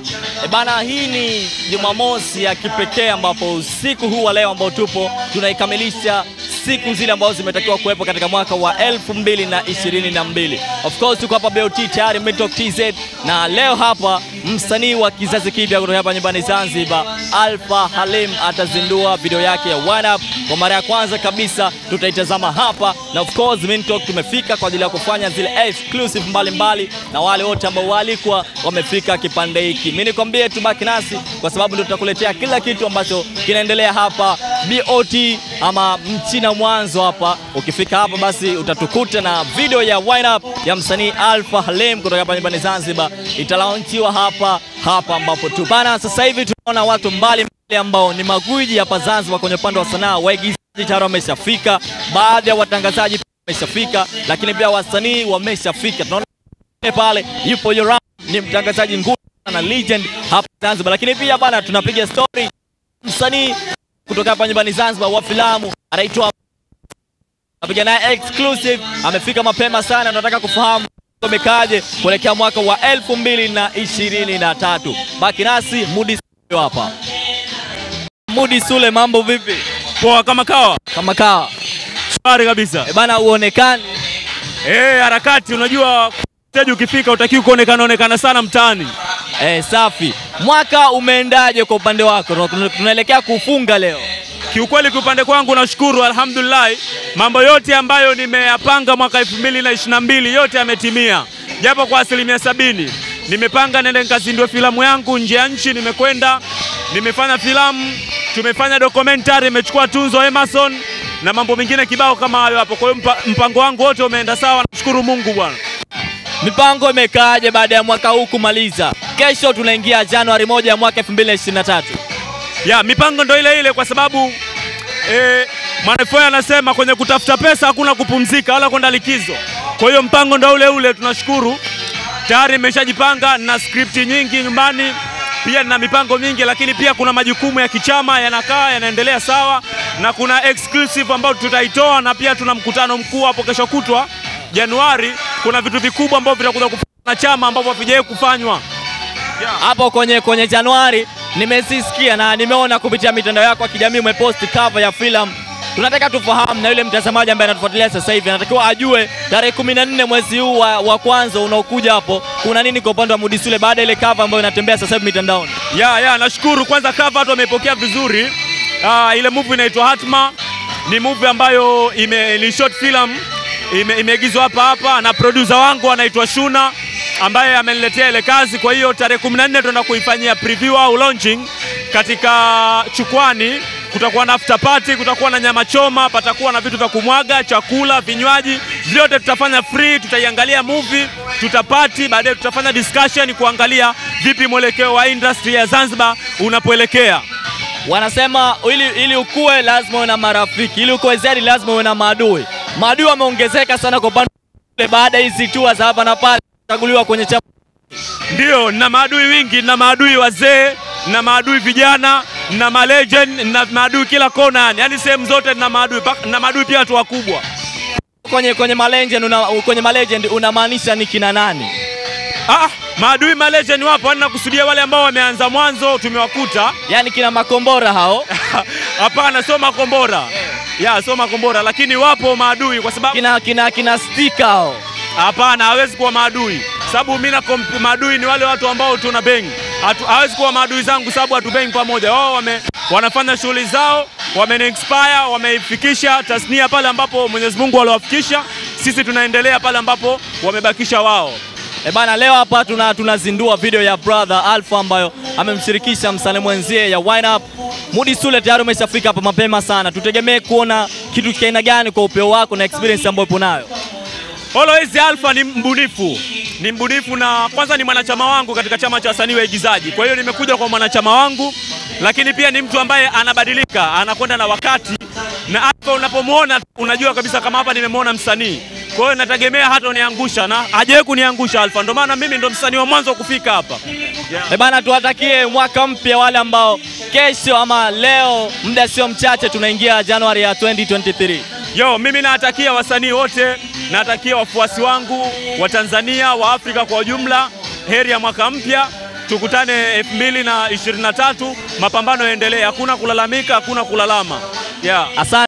E bana, hii ni Jumamosi ya kipekee ambapo usiku huu wa leo ambao tupo tunaikamilisha siku zile ambazo zimetakiwa kuwepo katika mwaka wa 2022. Of course tuko hapa BOT tayari Midtalk TZ, na leo hapa msanii wa kizazi kipya kutoka hapa nyumbani Zanzibar, Alpha Halim atazindua video yake ya One Up kwa mara ya kwanza kabisa, tutaitazama hapa, na of course Midtalk tumefika kwa ajili ya kufanya zile exclusive mbalimbali mbali, na wale wote ambao walikuwa wamefika kipande hiki, mimi nikwambie tubaki nasi kwa sababu ndio tutakuletea kila kitu ambacho kinaendelea hapa BOT ama mchina mwanzo hapa. Ukifika hapa basi utatukuta na video ya Wine Up ya msanii Alpha Halim kutoka hapa nyumbani Zanzibar, italaunchiwa hapa hapa ambapo tu bana. Sasa hivi tunaona watu mbalimbali ambao ni magwiji hapa Zanzibar kwenye upande wa sanaa, waigizaji tayari wameshafika, baadhi ya watangazaji wameshafika, lakini pia wasanii wameshafika. Tunaona pale yupo Yoram, ni mtangazaji nguli na legend hapa Zanzibar, lakini pia bana tunapiga story msanii kutoka hapa nyumbani Zanzibar wa filamu anaitwa napiga naye exclusive, amefika mapema sana. Tunataka kufahamu umekaje kuelekea mwaka wa elfu mbili na ishirini na tatu. Baki nasi Mudi Sule hapa. Mudi Sule, mambo vipi? Poa kama kawa. Kama kawa. Shwari kabisa. E bana, uonekani Eh, harakati unajua stage ukifika utakiwa kuonekana onekana sana mtaani. e, safi. Mwaka umeendaje kwa upande wako? Tuna- Tunaelekea kufunga leo. Kiukweli kwa upande kwangu nashukuru alhamdulillah, mambo yote ambayo nimeyapanga mwaka 2022 yote yametimia, japo kwa asilimia sabini. Nimepanga nende nikazindue filamu yangu nje ya nchi, nimekwenda nimefanya filamu, tumefanya documentary, imechukua tunzo Emerson na mambo mengine kibao kama hayo hapo. Kwa hiyo mpa, mpango wangu wote umeenda sawa, nashukuru Mungu bwana. Mipango imekaaje baada ya mwaka huu kumaliza? Kesho tunaingia Januari moja ya mwaka 2023. ya mipango ndo ile ile, kwa sababu eh, Mwanaifoi anasema kwenye kutafuta pesa hakuna kupumzika wala kwenda likizo. Kwa hiyo mpango ndo ule ule, tunashukuru tayari nimeshajipanga na skripti nyingi nyumbani, pia nina mipango mingi, lakini pia kuna majukumu ya kichama yanakaa yanaendelea sawa, na kuna exclusive ambayo tutaitoa, na pia tuna mkutano mkuu hapo kesho kutwa Januari. Kuna vitu vikubwa ambavyo vitakuja kufanywa na chama ambavyo havijawahi kufanywa. hapo kwenye, kwenye Januari nimesisikia na nimeona kupitia mitandao yako ya kijamii umeposti cover ya filamu. Tunataka tufahamu na yule mtazamaji ambaye anatufuatilia sasa hivi anatakiwa ajue tarehe kumi na nne mwezi huu wa, wa kwanza unaokuja hapo kuna nini kwa upande wa Mudi Sule baada ya ile cover ambayo inatembea sasa hivi mitandaoni. Ya, ya, nashukuru kwanza cover watu wameipokea vizuri. Ah, ile movie inaitwa Hatma ni movie ambayo ime, ni short film ime, imeigizwa hapa hapa na producer wangu anaitwa Shuna ambaye ameniletea ile kazi. Kwa hiyo tarehe 14 tunaenda kuifanyia preview au launching katika Chukwani. Kutakuwa na after party, kutakuwa na nyama choma, patakuwa na vitu vya kumwaga, chakula, vinywaji, vyote tutafanya free. Tutaiangalia movie, tutapati, baadaye tutafanya discussion kuangalia vipi mwelekeo wa industry ya Zanzibar unapoelekea. Wanasema ili, ili ukue lazima uwe na marafiki, ili ukue zaidi lazima uwe na maadui. Maadui wameongezeka sana kwa upande ule baada ya hizi tour za hapa na pale kuchaguliwa kwenye chama. Ndio, na maadui wingi, na maadui wazee, na maadui vijana, na malegend, na maadui kila kona, yani yani sehemu zote na maadui, pak- na maadui pia watu wakubwa. Kwenye kwenye malegend una, kwenye malegend unamaanisha ni kina nani? Ah, maadui malegend wapo, yani nakusudia wale ambao wameanza mwanzo tumewakuta. Yaani kina makombora hao, Hapana, sio makombora ya sio makombora, lakini wapo maadui kwa sababu kina kina kina stika hao. hapana, hawezi kuwa maadui sababu mimi na komp- maadui ni wale watu ambao tuna bengi. Hatu- Hawezi kuwa maadui zangu sababu hatu bengi pamoja. Wao wame, wanafanya shughuli zao, wameni expire, wameifikisha tasnia pale ambapo Mwenyezi Mungu aliwafikisha. Sisi tunaendelea pale ambapo wamebakisha wao. E bana, leo hapa tuna tunazindua video ya brother Alpha ambayo amemshirikisha msanii mwenzie ya Wine Up. Mudi Sule tayari umeshafika hapa mapema sana, tutegemee kuona kitu cha aina gani kwa upeo wako na experience ambayo upo nayo. Always Alpha ni mbunifu, ni mbunifu na kwanza ni mwanachama wangu katika chama cha wasanii waigizaji. Kwa hiyo nimekuja kwa mwanachama wangu, lakini pia ni mtu ambaye anabadilika, anakwenda na wakati, na Alpha unapomwona unajua kabisa kama hapa nimemwona msanii. Kwa hiyo nategemea hata uniangusha na hajawahi kuniangusha Alpha, ndio maana mimi ndo msanii wa mwanzo kufika hapa. E bana, tuwatakie mwaka mpya wale ambao kesho ama leo muda sio mchache tunaingia Januari ya 2023. Yo, mimi nawatakia wasanii wote, nawatakia wafuasi wangu wa Tanzania, wa Afrika kwa ujumla, heri ya mwaka mpya. tukutane 2023 mapambano yaendelee, hakuna kulalamika, hakuna kulalama. Yeah. Asante.